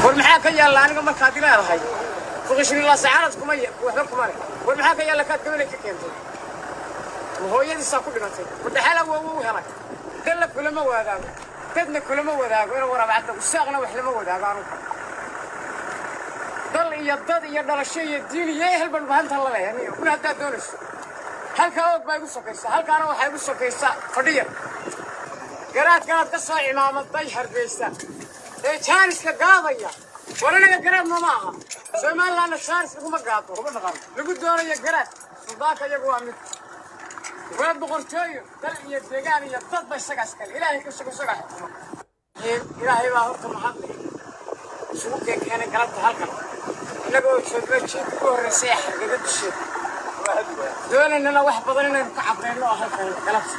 war maxaa ka yaalla aniga markaad leedahay fuqishrilaa sacaanad kuma waxba kuma leh war maxaa ka yaalla kaad gabanay ka keentay ma hooyadiisaa ku dhimatay madhaxala waa wuu helay dalla kulama wadaago dadna kulama wadaago ina waraabacda usaaqna wax lama wadaago anugu dal iyo dad iyo dhalasho iyo diin iyo ehel baan bahanta la leeyahay aniga kuna haddaad doonayso halkaa og baa igu sokaysaa halkaana waxaa igu sokaysaa fadhiya garaadkanaad ka soo cimaamaday hargeysa ee jaaniska gaadaya war anaga garaadna ma aha somalilandna jaanis laguma gaado lagu doonayo garaad suldaanka iyagu waa mid waa boqortooyo dal iyo deegaan iyo dad ba isagaas kale ilaahay ka sugo isagaa xukuma ilaahay baa horta mahadlay isugu keenkeenay galabta halkan innaga oo joogna jiinka ku horreysay ee xargaga dusheeda doonaynana wax badan inaynu ka cabrayno oo halkan galabta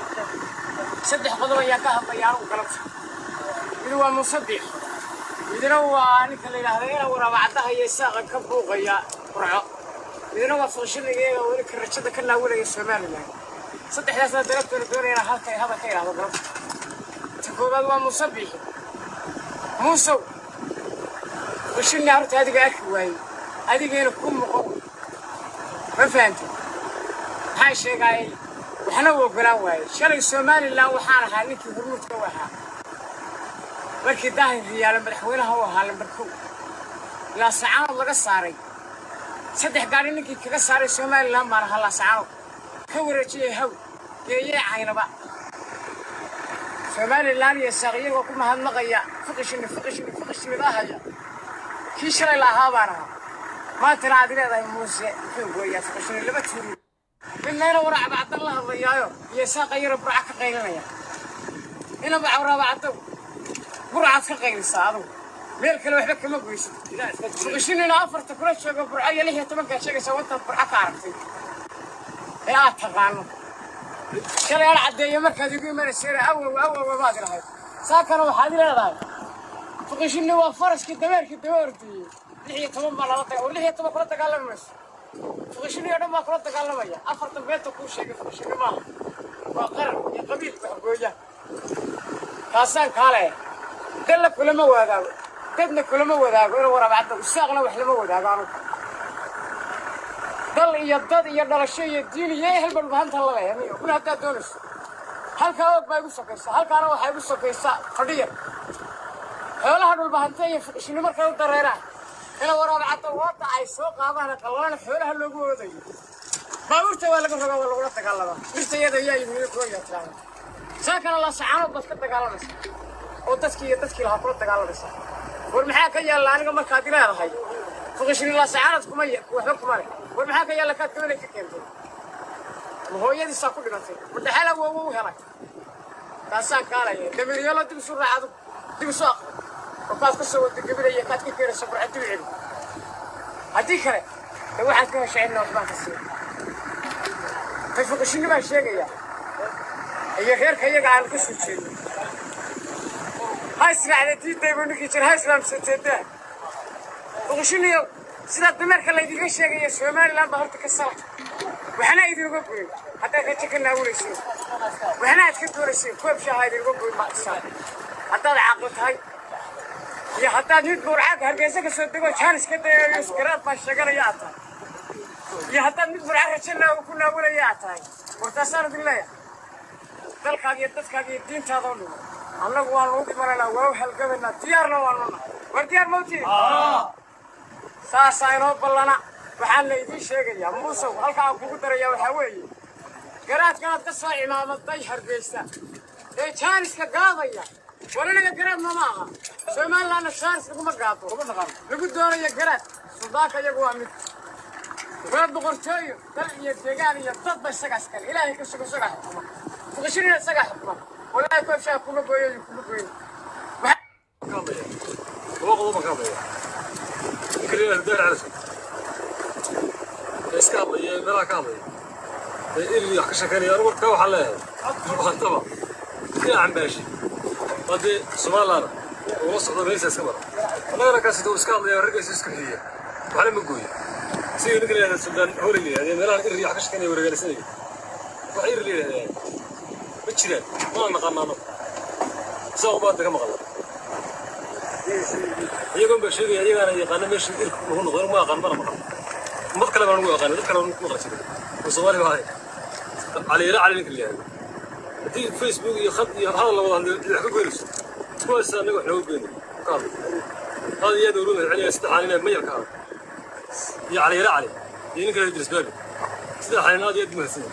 saddex qodob ayaan ka hadlaya anugu galabta mid waa musabiix midna waa ninka la yidhaahda ina waraabacadaha iyo isaaqa ka buuqaya qurco midna waa fuqshinigeega weli ka rajada ka naawilaya somalilan saddexdaasna dalabtooda doonayana halka hadal ka yidhahdo galabta ta koowaad waa musabiixi muusow fuqshini horta adiga arki waayey adigeena ku muqo ma fahantay maxaa sheegaayay waxna u ogolaan waaye shalay somalilan waxaan ahaa ninkii hormuudka u ahaa markii daahir riyaale madaxweynaha u ahaa lambar kow ilaa sacaanood laga saaray saddex gaari ninkii kaga saaray somalilan baan ahaa laasacaanood ka wareejiyey haw geeyee caynaba somalilan iyo saaqiyagoo ku mahadnaqaya fuqishini fuqishini fuqishinidaahaya kii shalay la ahaa baan ahaa maantana aad leedahay muuse muxuu gooyaa fuqishini laba tuuri midnayna waraabacdan la hadlayaayo iyo saaqa yaro burca ka qaylinaya ina bacwaraabacdow burcaad ka qaylisaa adugu meel kale waxba kama goysid fuqishinina afarta kula joogo burco iyo lix iyo tobankaa sheegaysaa wantaad burco ka aragtay ee aad taqaano shalay aan caddeeyo markaad igu imanayseena awow awow maad ilahayd saakana waxaad leedahay fuqishini waa faraskii dameerkii daba ordiyey lix iyo toban baa lala daga oo lix iyo toban kula dagaalami mayso fuqishini oo dhan baa kula dagaalamaya afartan beenta kuu sheegay fuqishini maaha waa qaran iyo qabiil waxgooya kaasaan kaale dalla kulama wadaago dadna kulama wadaago ina waraabacda usaaqna wax lama wadaago anugu dal iyo dad iyo dhalasho iyo diin iyo ehel baan bahanta la leeyahay aniga kuna haddaad doonayso halkaa og baa igu sokaysaa halkaana waxaa igu sokaysaa fadhiya xoolaha dhulbahante iyo fuqishini markay u dareeraan ina waraabacada wadda ay soo qaadaan qalana xoolaha loogu oodayo baabuurta waa laga rogaa waa lagula dagaalamaa dhirta iyada ayaa yimid gooya tiraahda saakana laasacaanood baad ka dagaalamaysaa oo dadkii iyo dadkii lahaa kula dagaalamaysaa war maxaa ka yaalla aniga markaad leedahay fuqishini laasacaanood kuma waxba kuma leh war maxaa ka yaalla kaad gabanay ka keentay ma hooyadiisaa ku dhimatay madhaxala waa wuu helay taasaan kaalaya damiryalo dib isu raacdo dib isu aqri oo kaad ka soo wada gebinaya kaad ka keenaysa burca dib celi haddii kale de waxaad ka heshay in noosbaan ka siiya tay fuqishini baan sheegayaa iyo reerka iyaga aan ka soo jeedno ha israacda diidaybu ninkii jir ha islaamsateedaa fuqishiniyo sidaa dameerka laydiga sheegaya somalilan baa horta ka sala waxna idinuga goyn haddaad rajo ka naawulaysiin waxna aad ka doonayseen koob shaaha idinuga goyn maaisaa haddaad caaqlo tahay iyo haddaad mid burcaag hargeysa ka soo dego jaanis ka dayayo garaad baa sheeganaya aad tahay iyo haddaad mid burca rajo naaw ku naawulaya aad tahay wartaasaan idin leeyahay dalkaaga iyo dadkaaga iyo diintaada oo dhimo annagu waanu u dhimanaynaa waa u halgabaynaa diyaarna waanu nahay war diyaar mawtiin saasaa inoo ballana waxaan la idiin sheegayaa muusow halka aan kugu darayaa waxaa weeye garaadkanaad ka soo cimaamaday hargeysa ee jaaniska gaadaya war anaga garaadna ma aha somalilandna jaanis laguma gaado lagu doonayo garaad suldaanka iyagu waa mid waa boqortooyo dal iyo deegaan iyo dad ba isagaas kale ilaahay ka sugo isagaa xukuma fuqishinina isagaa xukuma walaahi koobshaa kuma gooyo kuma goyn iska hadlaya meelaha ka hadlaya ee ilmi wax ka sheekeynaya anigu ka waxaan leeyahay maantaba ina cambaashi waa dee somalilaana ula socdo meesha iska mara annagana kaasito iska hadlaya raggiisa iska xiya waxna ma gooyo sidii ninka la yidhahda suldaan hooley la yidhahda meelahan irri wax ka sheekeynaya wareegaalaysanaya wax irri la yidhahdaa ma jiraan mana naqaanaano saa ubaadda ka maqla iyagoon baa sheegaya iyagaana yaqaana meesha ilka lagu noqdo ma aqaan mana maqan ummad kale baan ugu aqaanay dad kale baan ugu maqan jiray oo soomaali baa ahay caliira cali ninka la yihahdo haddii facebook iyo khad iyo hadal la wada hadlo cid wax ka goynayso kuwaas annaga wax nooga goynay ka hadlo هذا يد ولود العليا استحى علينا مير كان يا علي لا علي ينك يدرس بالي استحى علينا هذا يد مهسن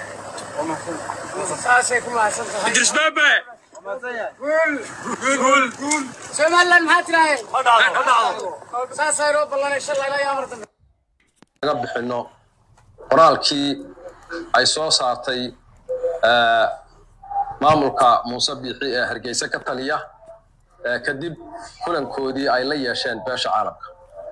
saasay ku mahadsan tahay idris baabe guul قول قول قول somaliland maxaa tiraaheen هذا هذا هذا saasay roo ballanay shalay ilaa iyo amar dambe laga bixino qoraalkii ay soo saartay eh, maamulka muuse biixi ee hargeysa ka taliya eh, kadib kulankoodii ay la yeesheen beesha caalamka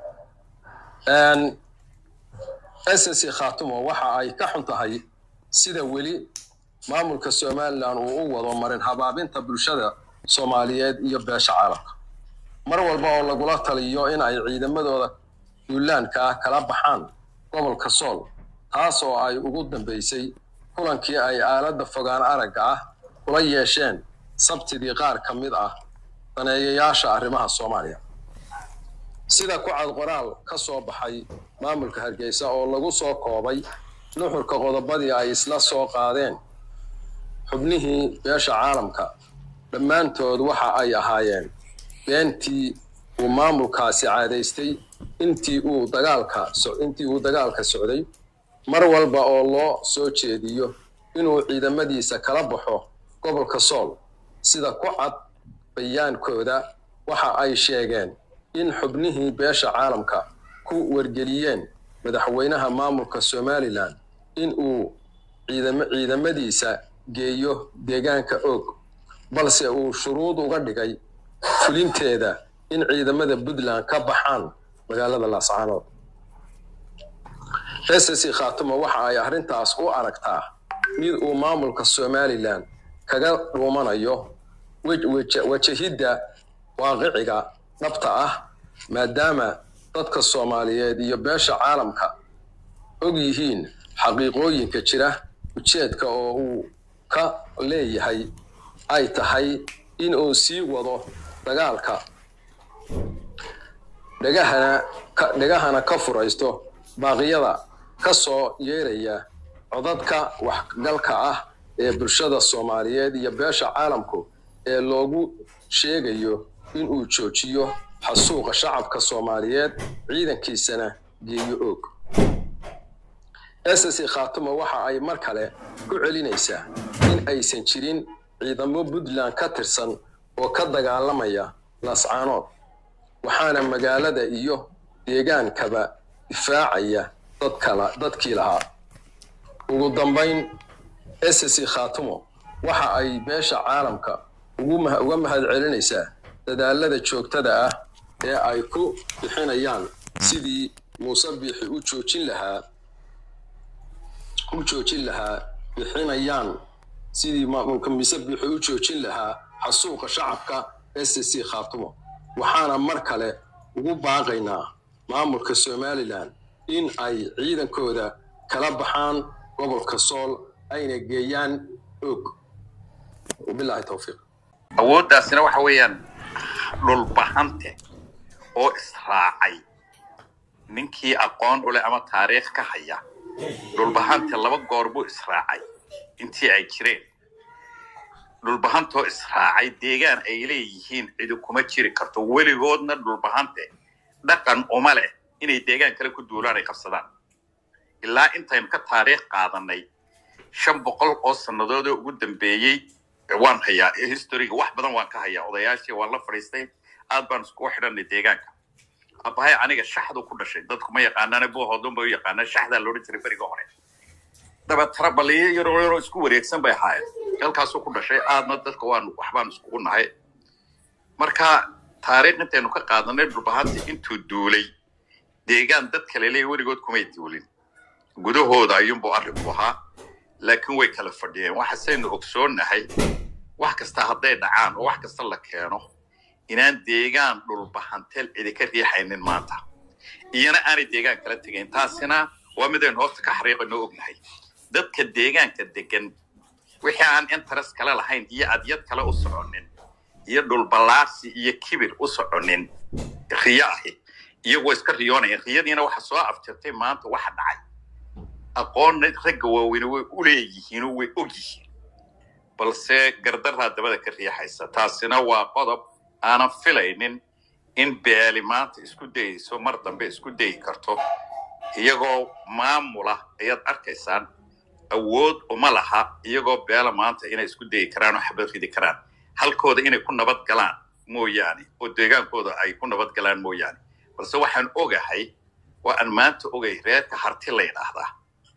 ssc khaatumo waxa ay ka xun tahay sida weli maamulka somalilan uu u wado marin habaabinta bulshada soomaaliyeed iyo beesha caalamka mar walba oo lagula taliyo in ay ciidamadooda duulaanka ah kala baxaan gobolka sool taas oo ay ugu dambeysay kulankii ay aaladda fogaan aragga ah kula yeesheen sabtidii qaar ka mid ah daneeyayaasha arrimaha soomaaliya sida ku cad qoraal ka soo baxay maamulka hargeysa oo lagu soo koobay nuxurka qodobadii ay isla soo qaadeen xubnihii beesha caalamka dhammaantood waxa ay ahaayeen beentii uu maamulkaasi caadaystay intii uu dagaalka so- intii uu dagaalka socday mar walba oo loo soo jeediyo inuu ciidamadiisa kala baxo gobolka sool sida ku cad bayaankooda waxa ay sheegeen in xubnihii beesha caalamka ku wargeliyeen madaxweynaha maamulka somalilan in uu ciidama- ciidamadiisa geeyo deegaanka og balse uu shuruud uga dhigay fulinteeda in ciidamada puntland ka baxaan magaalada laascaanood ssc khaatumo waxa ay arrintaas u aragtaa mid uu maamulka somalilan kaga dhuumanayo wej- weja- wajahidda waaqiciga dhabta ah maadaama dadka soomaaliyeed iyo beesha caalamka og yihiin xaqiiqooyinka jira ujeedka oo uu ka leeyahay ay tahay in uu sii wado dagaalka dhegahana ka dhegahana ka furaysto baaqyada ka soo yeeraya codadka waxgalka ah ee bulshada soomaaliyeed iyo beesha caalamku ee loogu sheegayo inuu joojiyo xasuuqa shacabka soomaaliyeed ciidankiisana geeyo og ssc khaatumo waxa ay mar kale ku celinaysaa in aysan jirin ciidamo puntland ka tirsan oo ka dagaalamaya laascaanood waxaana magaalada iyo deegaankaba difaacaya dad kala dadkii lahaa ugu dambayn ssc khaatumo waxa ay beesha caalamka ugu ma- uga mahad celinaysaa dadaalada joogtada ah ee ay ku bixinayaan sidii muuse biixi u joojin lahaa u joojin lahaa bixinayaan sidii maamulka mise bixi u joojin lahaa xasuuqa shacabka ssc khaatumo waxaana mar kale ugu baaqaynaa maamulka somalilan in ay ciidankooda kala baxaan gobolka sool ayna geeyaan og wabilaahi towfiiq awooddaasina waxa weeyaan dhulbahante oo israacay ninkii aqoon u leh ama taariikh ka haya dhulbahante laba goor buu israacay intii ay jireen dhulbahantoo israacay deegaan ay leeyihiin cidi kuma jiri karto weligoodna dhulbahante dhaqan uma leh inay deegaan kale ku duulaan ay qabsadaan ilaa intaynu ka taariikh qaadanay shan boqol oo sannadood oo ugu dambeeyey waan hayaa historyga wax badan waan ka hayaa odayaashii waan la fadhiistay aad baan iskugu xidhanay deegaanka abahay aniga shaxdu ku dhashay dadku ma yaqaanaan buuhoodun bay u yaqaanaan shaxdaa loodhan jiray beriga hore dabeetana baliyo yaroo yaroo isku wareegsan bay ahaayeen halkaasuu ku dhashay aadna dadka waan waxbaan iskugu nahay marka taariikh intaynu ka qaadanay dhulbahanti intuu duulay deegaan dad kale leeya weligood kumay duulin gudahooda ayuunbuu arrinku ahaa laakiin way kala fadhiyeen waxasaynu ogsoonnahay wax kasta hadday dhacaan oo wax kasta la keeno inaan deegaan dhulbahantel cidi ka riixaynin maanta iyana aanay deegaan kala tegayn taasina waa midaynu hoosta ka xariiqayno ognahay dadka deegaanka degan wixii aan interest kale lahayn iyo adyad kale u soconin iyo dhulballaarsi iyo kibir u soconin riyo ahi iyagoo iska riyoonayeen riyadiina waxa soo afjartay maanta waxa dhacay aqoonna ragga waaweyne way u leeyihiin oo way og yihiin balse gardaraa dabada ka riixaysa taasina waa qodob aanan filaynin in beeli maanta isku dayayso mar dambe isku dayi karto iyagoo maamula ayaad arkaysaan awood uma laha iyagoo beela maanta inay isku dayi karaan oo xabad ridi karaan halkooda inay ku nabad galaan mooyaane oo deegaankooda ay ku nabad galaan mooyaane balse waxaan ogahay waa aan maanta ogay reerka harti la yidhaahdaa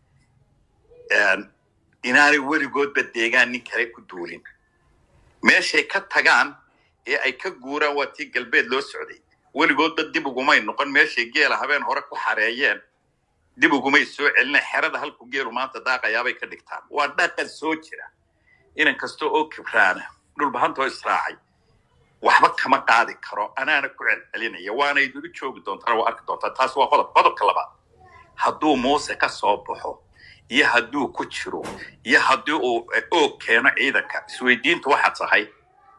inaanay weligoodba deegaan nin kale ku duulin meeshay ka tagaan ee ay ka guuraan waa tii galbeed loo socday weligoodba dib ugumay noqon meeshay geela habeen hore ku xareeyeen dib ugumay soo celina xerada halku geelu maanta daaqayaabay ka dhigtaan waa dhaqan soo jira inan kasta oo kibraana dhulbahantoo israacay waxba kama qaadi karo anaana ku celcelinaya waana idulu joogi doontaan waa arki doontaa taas waa qodob qodobka labaad hadduu muuse ka soo baxo iyo hadduu ku jiro iyo haddii uu oog keeno ciidanka isweydiintu waxaa tahay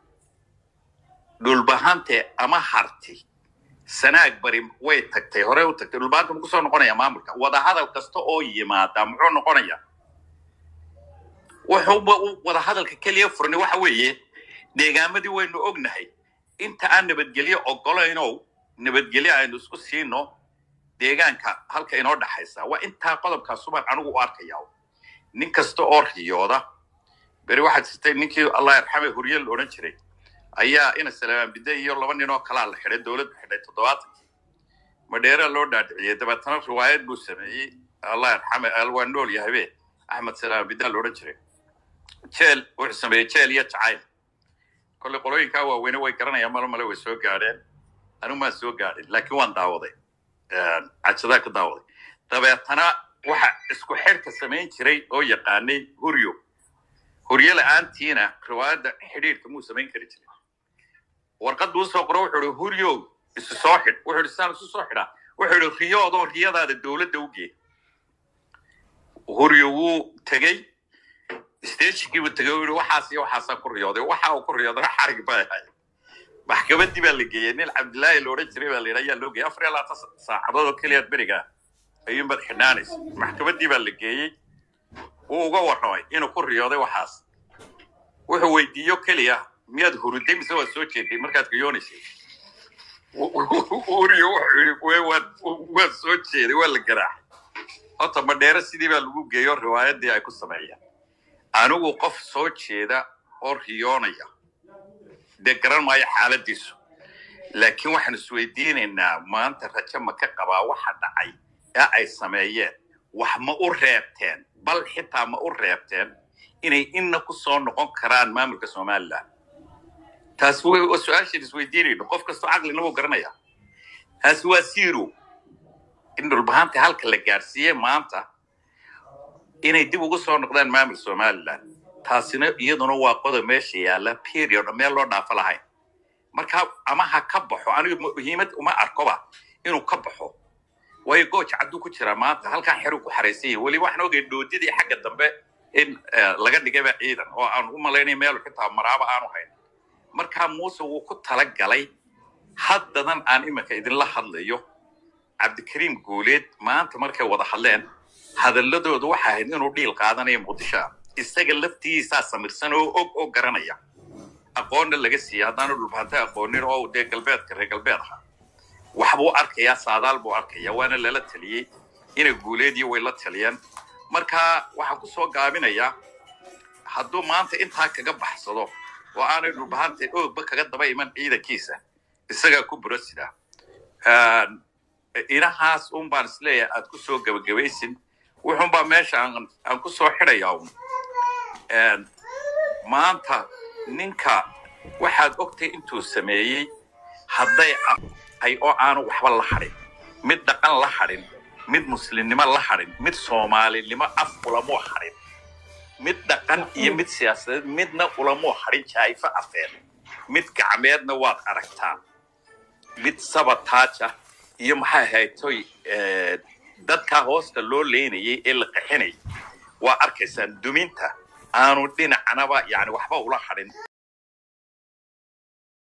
dhulbahante ama harti sanaag bari way tagtay horey u tagtay dhulbahanta ma kusoo noqonaya maamulka wadahadal kasta oo yimaada muxuu noqonaya wuxuuba wadahadalka keliya furnay waxa weeye deegaamadii waynu ognahay inta aan nabadgelyo ogolaynow nabadgelyo aynu isku siino deegaanka halka inoo dhaxaysa waa intaa qodobkaasubaan anigu u arkaya nin kasta oo riyooda beri waxaad jirtay ninkii allah yarxame hurye la odhan jiray ayaa ina salaamaan bide iyo laba nin oo kalaa la xidhay dowladdu xidhay toddobaatankii madheeraa loo dhaadhiciyey dabeetana riwaayad buu sameeyey allah yarxame waa nool yahabe axmed salaamaan bidaa la odhan jiray jeel wuxuu sameeyey jeel iyo jacayl kolley qolooyinkaa waaweyne way garanayaan malo male way soo gaadheen anigu maan soo gaadhin laakiin waan daawaday cajadaa ka daawaday dabeetana waxa isku xidhka samayn jiray oo yaqaanay huryo huryo la-aantiina riwaayadda xidhiidhka muu samayn kari jiray warqaddu usoo qoro wuxuu ihi huryo isu soo xidh wuxuu ihi saan isu soo xidhaa wuxuu ihi riyoodoo riyadaada dowladda u gee huryo wuu tegey stationkiibuu tegey u yihi waxaas iyo waxaasaa ku riyooday waxa uu ku riyoodana xarig bay ahay maxkamaddii baa la geeyey nin cabdillaahi la odhan jiray baa la yidhi ayaa loo geeyey afar iyo labaatan saacadood oo keliyaad berigaa ayuunbaad xidhnaanaysa maxkamaddii baa la geeyey wuu uga warramay inuu ku riyooday waxaas wuxuu weydiiyo keliya miyaad huruday mise waad soo jeeday markaad riyoonaysay uriyo wuxuu yidhi waad soo jeeday waa la garaaxay horta madheere sidii baa lagu geeyo riwaayaddii ay ku sameeyeen anigu qof soo jeeda oo riyoonaya dee garan maayo xaaladiisu laakiin waxaan isweydiinaynaa maanta rajo ma ka qabaa waxa dhacay ee ay sameeyeen wax ma u reebteen bal xitaa ma u reebteen inay inna ku soo noqon karaan maamulka somalilan taas waa su-aashaan isweydiinayno qof kastoo caqlina wuu garanaya taasi waa zero in dhulbahanta halka la gaadhsiiyey maanta inay dib ugu soo noqdaan maamul somalilan taasina iyaduna waa qodob meesha yaalla period meel loo dhaafo lahayn marka ama ha ka baxo aniga muhiimad uma arkoba inuu ka baxo waayo gooja cadduu ku jiraa maanta halkaa xeruu ku xaraysan yahay weli waxaan ogay dhoodidii xagga dambe in laga dhigayba ciidan oo aan u malaynay meelu xitaa maraaba aanu hayn markaa muuse wuu ku talagalay haddadan aan iminka idinla hadlayo cabdikariim guuleed maanta markay wada hadleen hadalladoodu waxa ahayd inuu dhiil qaadanayo muqdishoa isaga laftiisaa samirsan oo og oo garanaya aqoonna laga siiya haddaanu dhulbahanta aqoonin oo dee galbeedka reer galbeed ahaa waxbuu arkayaa saadaal buu arkaya waana lala taliyey ina guuleedii way la taliyeen marka waxaan ku soo gaabinayaa hadduu maanta intaa kaga baxsado oo aanay dhulbahanta oogba kaga daba iman ciidankiisa isagaa ku burasida inahaas un baan isleeyahay aad ku soo gebagabaysin wuxuunbaa meesha aan ku soo xidhayaa un maanta ninka waxaad ogtay intuu sameeyey hadday ahay oo aanu waxba la hadhin mid dhaqan la hadhin mid muslimnimo la hadhin mid soomaalinimo af ulamuu hadhin mid dhaqan iyo mid siyaasadeed midna ulamuu hadhin jaayfo afeed mid gacmeedna waad aragtaa mid sabataaja iyo maxay ahaytoy dadkaa hoosta loo leynayay ee la qaxinayay waa arkaysaan duminta aanu dhinacnaba yani waxba ula hadhin